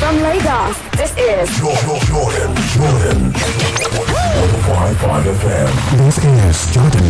From Lagos, this is Jordan, Jordan, Jordan. 105.5 FM. This is Jordan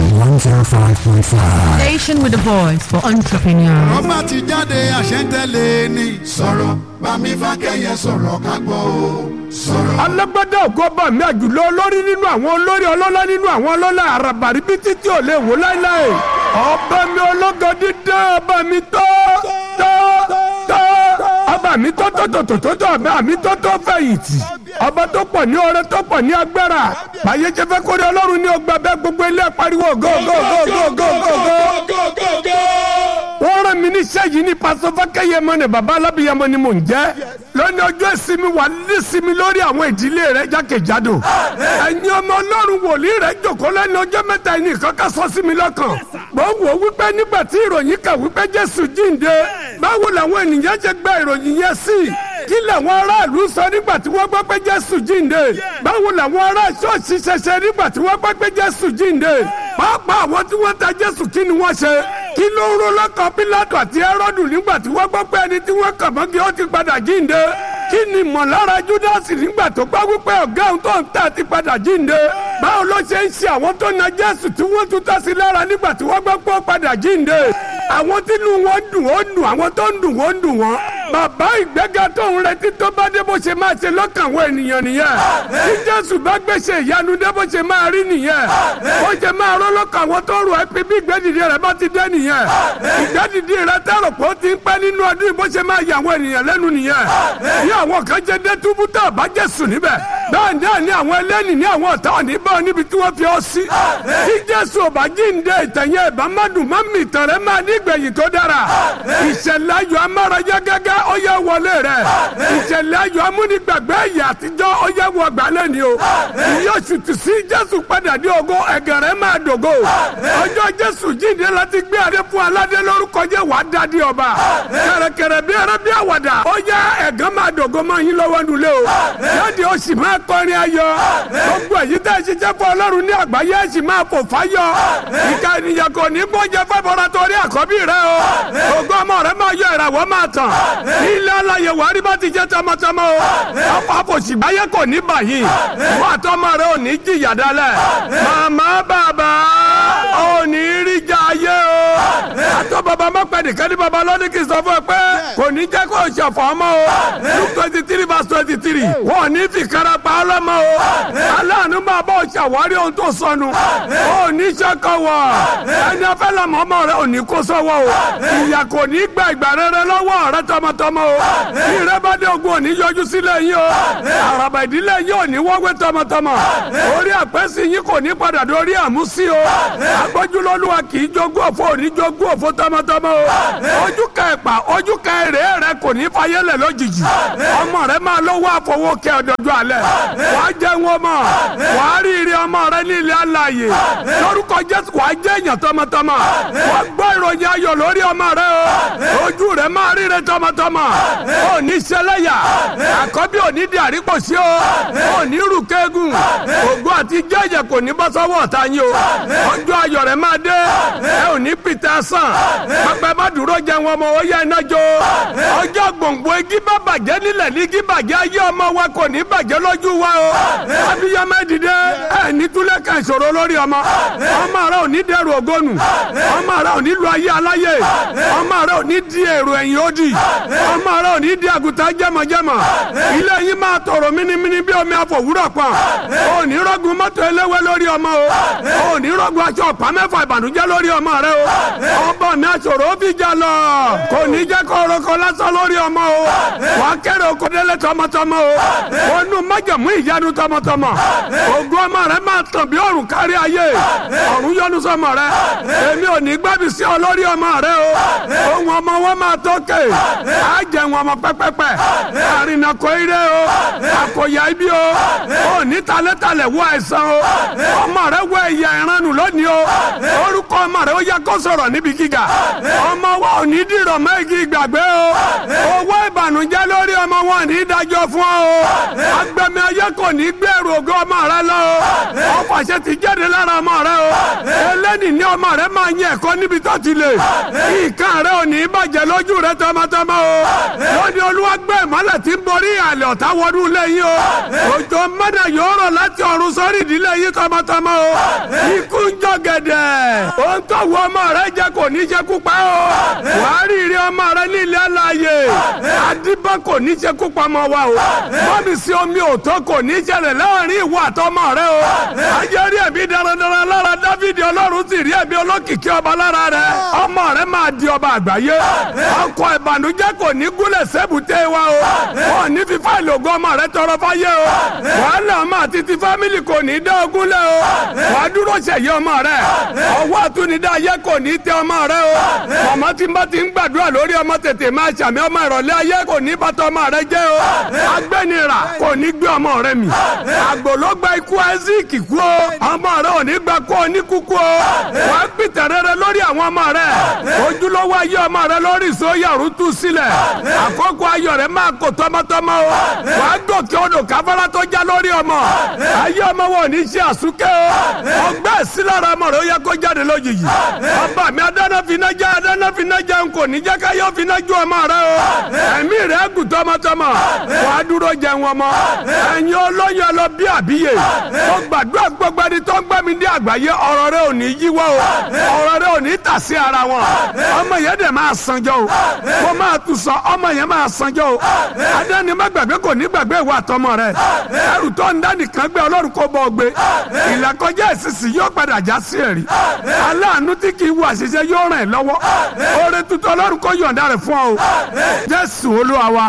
105.5. Station with the voice for entrepreneurs. ọba ti jáde àṣẹ́ntẹ́lẹ̀ ni. sọ̀rọ̀ bámi fákẹ́yẹ sọ̀rọ̀ ká gbọ́ o. sọ̀rọ̀. alágbádá ògo bá mi àjùlọ olórí nínú àwọn olórí ọlọ́lá nínú àwọn ọlọ́lá àràbàrí bí títí ò lè wò láéláé ọba mi ológo dídá ọba mi tó tó tó ọba mi tó tó tó tó tó tó ọba mi tó tó fẹ̀yìntì ọba tó pọ̀ ní ọrẹ tó pọ̀ ní agbára báyé jẹ́ fẹ́ kórè ọlọ́run ní ọgbà bẹ́ẹ̀ gbogbo ilé pariwo go go go go go go go wọ́n rán mi níṣẹ́ yìí ní pásọ fákẹ́yẹmọ ni bàbá alábìyẹmọ ni mò ń jẹ́ lónìí ọjọ́ ìsinmi wà ní sinmi lórí àwọn ìdílé rẹ jákèjádò ẹ̀yin ọmọ ọlọ́run wòlíì rẹ jòkó lẹ́nu ọjọ́ mẹ́ta ẹni kankan sọ sí mi lọ́kàn mo wò wípé nígbà tí ìròyìn kà wípé jésù jíǹde báwo làwọn ènìyàn ṣe gba ìròyìn yẹn sí kí làwọn aráàlú sọ nígbà tí wọ́n gbọ́ pé jésù jíǹde báwo làwọn ará ṣọ́ọ̀ṣì ṣẹṣẹ nígbà tí wọ́n gbọ́ pé jésù jíǹde pàápàá àwọn tí wọ́n ta jésù kí ni wọ́n ṣe kí ló ń ro lọ́kàn pílátù àti ẹ́rọ́dù nígbà tí wọ́n gbọ́ pé ẹni tí wọ́n kàn mọ́gí ó ti padà jíǹde kí ni mọ̀lára júdásì nígbà tó gbọ́ wípé ọ̀gá òun tó ń tà ti padà jíǹde báwo ló ṣe ń ṣe àwọn tó na jésù tí wọ́n tún tà sí lára nígbà tí wọ́n gbọ́ pé ó padà jíǹde àwọn tínú wọn dùn ó dùn àwọn tó ń dùn ó ń dùn wọn bàbá ìgbéga tó ń retí tó bá dé bó ṣe máa ṣe lọ́kàn àwọn ènìyàn nìyẹn tí jésù bá gbèsè ìyanu dé bó ṣe máa rí nìyẹn bó ṣe máa rọ́ lọ́kàn àwọn tó rò ẹ́ pé bí ìgbẹ́dìde rẹ̀ bá ti dé nìyẹn ìgbẹ́dìde rẹ̀ tẹ̀rọ̀ pé ó ti ń pẹ́ nínú ọdún bó ṣe máa yà àwọn ènìyàn lẹ́nu nìyẹn bí àwọn kan ṣe dé túbú tó bá jésù níbẹ̀ bẹ́ẹ̀ náà ni àwọn ẹlẹ́ni ní àwọn ọ̀tá òní bá níbi tí wọ́n fi ọ́ sí tí jésù ò bá jíǹde ìtẹ̀yẹ ìbámadùn má mi ìtàn rẹ̀ máa ní ìgbẹ̀yìn tó dára ìṣẹ̀lẹ̀ ayọ̀ amárayá gẹ́gẹ́ ó yẹ wọlé rẹ̀ ìṣẹ̀lẹ̀ ayọ̀ amúnigbàgbé ẹ̀yà àtijọ́ ó yẹ wọ gbálẹ̀ ni o yóò ṣùtù sí jésù padà dé ògo ẹ̀gẹ̀ rẹ̀ máa dògo ọjọ́ jésù jíǹde láti gbé adé fún aládé lórúkọ jẹ́ wàá dádé ọba kẹ̀rẹ̀kẹ̀rẹ̀ bí ẹrẹ́ bí àwàdà ó yẹ ẹ̀gán máa dògo máa yín lọ́wọ́ nulẹ̀ o yáàdì ó sì máa kọrin ayọ̀ gbogbo èyí tẹ́ ẹ ṣiṣẹ́ fún ọlọ́run ní àgbáyé ẹ sì máa fò fáyọ̀ ìka ènìyàn kò ní gbọ́njẹ fẹ́ bọ́ra torí àkọ́bí rẹ o ògo ọmọ rẹ máa yọ ìràwọ̀ máa tàn ilé aláyẹ wàá rí bá ti jẹ́ tọmọtọmọ o ọkọ̀ àfòsígbáyé kò ní bàyí wọ́n àtọmọ rẹ ò ní jìyà dálẹ̀ màmá bàbá ò ní rí jà ayé o àtọ bàbá má pẹ́ nìkan ní bàbá lọ́dún kì í sọ fún ẹ pé kò ní jẹ́ kó o ṣọ̀fọ̀ ọmọ o luke twenty three verse twenty three wọn ò ní fi kára pa ọlọ́mọ o aláàánú máa bá o ṣàwárí ohun tó sọnù o ò ní ṣọkọ wọ ẹni afẹ́ lọ́mọ ọmọ rẹ ò ní kó sọ́wọ́ o ìyà kò ní gba ìgbà rere lọ́wọ́ rẹ tọmọtọmọ o bí rẹ bá dé ogun ò ní yọjú sílẹ̀ yín o àràbà ìdílé yín ò ní wọ́gbé tọmọtọmọ orí àpẹ́sì yín kò ní padà dórí àmúsí o agbójúlọ́lùwà kì í jogún òfò ò ní jogún òfò tọmọtọmọ o ojú ka ẹ̀pà ojú ka èrè rẹ kò ní fayẹlẹ̀ lójijì ọmọ rẹ máa lówó àfọwọ́kẹ́ ọ̀dọ́jọ́ alẹ́ wàá jẹun ọmọ wàá rí ire ọmọ rẹ ní ilé alààyè lórúkọ jésù wàá jẹ́ èèyàn tọmọtọmọ wàá gbọ́ ìròyìn ayọ̀ lórí ọmọ rẹ o ojú rẹ máa ríre tọmọtọmọ ò ní ṣẹlẹ́yà àkọ́bí ò ní di àríkòsí o ò ní rù kéegun ògo àti jẹ́jẹ̀ kò ní bọ́ sọ́wọ́ ọ̀tá yín o ọjọ́ ayọ̀ rẹ máa dé ẹ ò ní pìtẹ́ sàn pẹpẹ bá dúró jẹ wọn mọ ó yẹ iná jó ọjọ́ gbòǹgbò igi bá bàjẹ́ nílẹ̀ ní igi bàjẹ́ ayé ọmọ wa kò ní bàjẹ́ lójú wa o abiyamọ dìde ẹ ní túlẹ̀ kan ìṣòro lórí ọmọ ọmọ rẹ ò ní dẹrù ògónù ọmọ rẹ ò ní lu ayé aláyé ọmọ rẹ ò ní di èrò ẹ̀yìn òdì ọmọ rẹ ò ní di àgùntàn jẹmọjẹmọ ilé yín máa tòrò mímímí bí omi àfòwúrọ̀ pọ̀ ò ní rọ́gùn mọ́tò eléwé lórí ọmọ o ò ní rọ́gùn aṣọ ọ̀pá mẹ́fà ìbànújẹ́ lórí ọmọ rẹ o ọba mi àṣòro fi jà lọ kò ní jẹ́ kó orúkọ lásán lórí ọmọ o wà á kéré oko délé tọmọtọmọ o onú májàmú ìyanu tọmọtọmọ ògùn ọmọ rẹ máa tàn bí òrùn kárí ayé ọ̀run yọ́nú sọmọ rẹ èmi ò ní gbàbí sí ọ lórí ọmọ rẹ o ohun ọmọ wọn máa tókè á jẹ wọn ọmọ pẹpẹpẹ àrìnà kò ire o àkòyà ibi o ò ní talẹ́talẹ̀ wọ àìsàn o ọmọ rẹ wọ ẹ̀yà ìranu lónìí o orúkọ ọmọ rẹ ó yẹ kó sọ̀rọ̀ níbi gíga ọmọ wa ò ní dìrọ̀ mọ́ igi ìgbàgbé o owó ìbànújẹ́ lórí ọmọ wọn ní dájọ́ fún ọ o agbẹ̀mí ayé kò ní gbèrú ògo ọmọ rẹ lọ o ọfàṣẹ ti jáde lára ọmọ rẹ o ẹlẹ́ni ní ọmọ rẹ máa yẹ ẹ̀kọ́ níbi tó ti lè ìkan rẹ ò ní bàjẹ́ lójú rẹ tọmọtọmọ o lónìí olúwa gbé ìmọ́lẹ̀ tí ń borí àlẹ́ ọ̀tá wọnú ilé yín o òjò mọ́nà yóò rọ̀ láti ọ̀run sórí ìdílé yín tọmọtọmọ o ikú ń jọ gẹ̀dẹ̀ ohun tó wọ ọmọ rẹ jẹ kò ní jẹ kú pa o wàá rí ire ọmọ rẹ ní ilé aláàyè adébá kò ní jẹ kú pa ọmọ wa o bọ́mì sí omi òtó kò ní jẹrẹ láàrin ìwọ àtọmọ rẹ o ayé rí ẹ̀mí darandaran lára dávidi ọlọ́run sì rí ẹ̀mí olókìkí ọba lára rẹ ọmọ rẹ máa di ọba àgbáyé ọkọ̀ ìbànújẹ́ kò ní gúnlẹ̀ sẹ́bùté wa o wọn ní fi fáìlì ògo ọmọ rẹ tọrọ fáyé o wàhálà ọmọ àti ti fámìlì kò ní dá ogún lẹ o wàá dúró ṣèyí ọmọ rẹ ọwọ́ àtúnidá ayé kò ní tẹ ọmọ rẹ o màmá tí n bá ti ń gbàdúrà lórí ọmọ tètè máa ṣàmì ọmọ ìrọ̀lẹ́ ayé kò ní bàtà ọmọ rẹ jẹ́ o agbẹ́nira kò ní gbé ọmọ rẹ mì àgbòlógbà ikú isaac kú o ọmọ rẹ ò ní gbà kó o ní kúkú o wàá pìtẹ́ rere lórí àwọn ọmọ rẹ ojúlówó ayé ọmọ rẹ lórí ìsóyàrú tú sílẹ̀ àkókò ayọ̀ rẹ máa kó tọmọtọmọ o wàá gòkè odò káfárá tó já lórí ọmọ ayé ọmọ wọn ò ní ṣe àsúkẹ́ o ọgbẹ́ sílára ọmọ rẹ ó yẹ kó jáde lójijì ọba mi adáná finá já adáná finá já n kò ní jẹ́ ká yọ finá ju ọmọ rẹ o ẹ̀mí rẹ gùn tọmọtọmọ wàá dúró jẹun ọmọ ẹ̀yin olóyún ọlọ bí àbíyè mo gbàdúrà gbogbo ẹni tó ń gbẹ́ mi ní àgbáyé ọ̀rọ̀ rẹ ò ní yíwọ́ o ọ̀rọ̀ rẹ ò ní tà sí ara wọn ọmọ yẹn dẹ̀ máa sanjọ́ o mo máa tún sọ ọmọ yẹn máa sanjọ́ o adáni má gbàgbé kò ní gbàgbé ìwà àtọmọ rẹ ẹrù tó ń dání kan gbé ọlọ́run kó bọ́ gbé ìlàkọjá ìsinsìn yóò padà já sí ẹ̀rí aláàánú tí kì í wo àṣìṣe yóò ràn ẹ́ lọ́wọ́ oore tuntun ọlọ́run kó yọ̀ǹda rẹ̀ fún ọ o jésù olúwa wa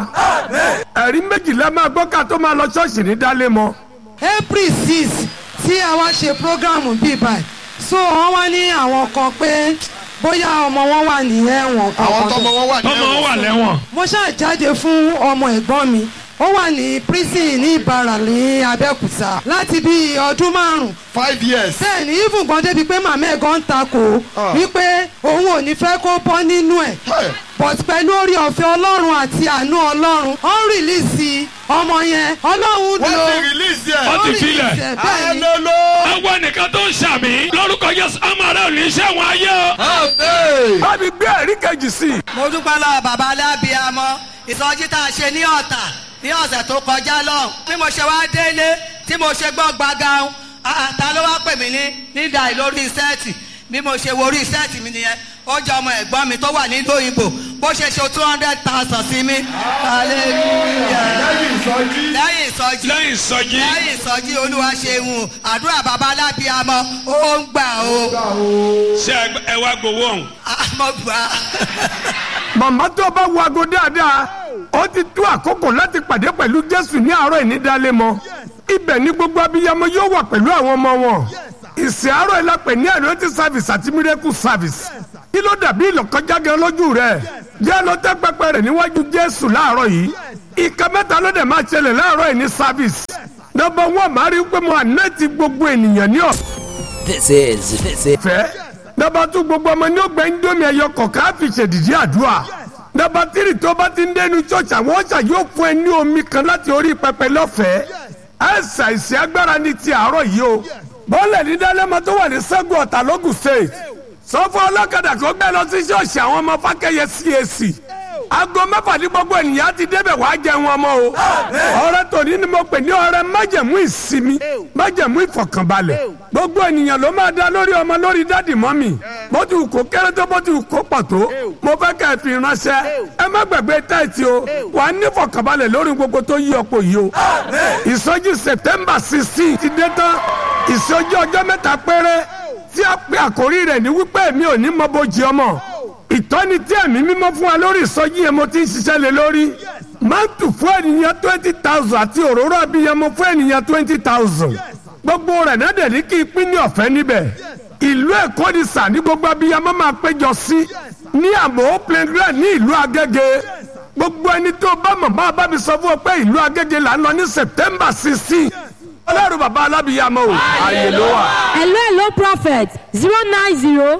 ẹ̀rí méjìlá máa gbọ́ ká tó máa lọ ṣọ́ọ̀ṣì ní dálé mọ́ april six tí a wá ṣe programu bíi báyìí so wọ́n wá ní àwọn kan pé bóyá ọmọ wọn wà ní ẹ̀wọ̀n àwọn tọmọ wọn wà ní tọmọ wọn wà lẹ́wọ̀n mo ṣáà jáde fún ọmọ ẹ̀gbọ́n mi ó wà ní prison ní ìbàrà ní abẹ́òkúta láti bí ọdún márùn-ún five years. bẹ́ẹ̀ ni even gan débi pé màmá ẹ̀ gan takò wípé òun ò ní fẹ́ kó bọ́ nínú ẹ̀ Hey. but pẹ̀lú orí ọ̀fẹ́ ọlọ́run àti àánú ọlọ́run ó ń rìlíìsì ọmọ yẹn ọlọ́run wọ́n lò ti release yẹ. Wọ́n ti ó filẹ̀. release ẹ̀, bẹ́ẹ̀ ni hallelujah. àwọn ẹnìkan tó ń ṣàmì lórúkọ Jésù ọmọ rẹ ò ní ṣẹ̀wọ̀n ayé o. amen. bá mi gbé ẹ̀rí kejì sí i. mo dúpẹ́ lọ́wọ́ bàbá alábíàmọ́ ìsọjí tá a ṣe ní ọ̀tà ní ọ̀sẹ̀ tó kọjá lọ́hùn bí mo ṣe wá délé tí mo ṣe gbọ́ gbàgà ta ló wá pè mí ní nídà lórí sẹ́ẹ̀tì bí mo ṣe wo orí sẹ́ẹ̀tì mi nìyẹn ó jẹ́ ọmọ ẹ̀gbọ́n mi tó wà nílùú òyìnbó bó ṣe ṣe two hundred thousand sí mi hallelujah lẹ́yìn ìsọjí. lẹ́yìn ìsọjí lẹ́yìn ìsọjí. lẹ́yìn ìsọjí olúwa ṣeun àdúrà bàbá alábíàmọ́ ó ń gbà ó ṣé ẹ wá gbowó ọ̀hún. àmọ́ gbà á. màmá tó bá wo aago dáadáa ó ti tó àkókò láti pàdé pẹ̀lú jésù ní àárọ̀ ìnídàálẹ̀ mọ́ ibẹ̀ ni gbogbo abiyamọ yóò wà pẹ̀lú àwọn ọmọ wọn ìsìn àárọ̀ ìlàpẹ̀ ní àlọ́tì service àti miracle service kí ló dàbí ìlọ̀kọjá gan lójú rẹ̀ jẹ́ ló tẹ́ pẹpẹ rẹ̀ níwájú jésù láàárọ̀ yìí ìka mẹ́ta ló dẹ̀ máa ṣẹlẹ̀ láàárọ̀ yìí ní service nọ́mbà wọn máa rí pé mo ànẹ́ẹ̀tì gbogbo ènìyàn ní ọ̀sán This is this is fẹ́. Nọmba tún gbogbo ọmọ ní ọgbà indomie ẹyọ kọ̀ọ̀kan á fi ṣèdìdí àdúrà. Nọmba tírì tó bá ti ń dẹnu church àwọn ọ̀ṣà yóò fún ẹ ní omi kan láti orí pẹpẹ lọ́fẹ̀ẹ́. Ẹ̀sà ìsìn agbára ní ti àárọ̀ yìí o. Bọ́ọ̀lù ní dálẹ́mọ tó wà ní Sẹ́gun Ọ̀tà lógùn state. Sọ fún ọlọ́kadà kó gbé lọ sí ṣọ́ọ̀ṣì àwọn ọmọ Fákẹ́yẹ CAC. Aago mẹ́fà ní gbogbo ènìyàn ti débẹ̀ wá jẹun ọmọ o. Ọ̀rẹ́ tòní ni mo pè ní ọ̀rẹ́ májẹ̀mú ìsinmi, májẹ̀mú ìfọ̀kànbalẹ̀. Gbogbo ènìyàn ló máa dá lórí ọmọ lórí dádì mọ́mì. Bó ti wù kó kéré tó bó ti wù kó pọ̀ tó. Mo fẹ́ kẹ́ ẹ fi ránṣẹ́. Ẹ má gbàgbé táìtì o. Wà á ní ìfọ̀kànbalẹ̀ lórí gbogbo tó yí ọ̀pọ̀ yìí o. Ìsọjí September sixteen ti dé tán. Ìsọjí ọjọ́ mẹ́ta péré tí a pe àkórí rẹ̀ ní wípé mi ò ní mọ bójì ọmọ ìtọ́ni tí ẹ̀mí mímọ́ fún wa lórí ìsọjí yẹn mo ti ń ṣiṣẹ́ lé lórí mántù fún ènìyàn twenty thousand àti òróró abiyamọ fún ènìyàn twenty thousand gbogbo rẹ̀ náà dẹ̀ ní kí n pín ní ọ̀fẹ́ níbẹ̀ ìlú èkó ni sà ní gbogbo abiyamọ máa péjọ sí ní àmọ́ playground ní ìlú agége gbogbo ẹni tó bá mọ̀ bá bá mi sọ fún ọ pé ìlú agége là ń lọ ní september sixteen ọlọ́run bàbá alábìyamọ o ààyè ló wà. hello hello prophet zero nine zero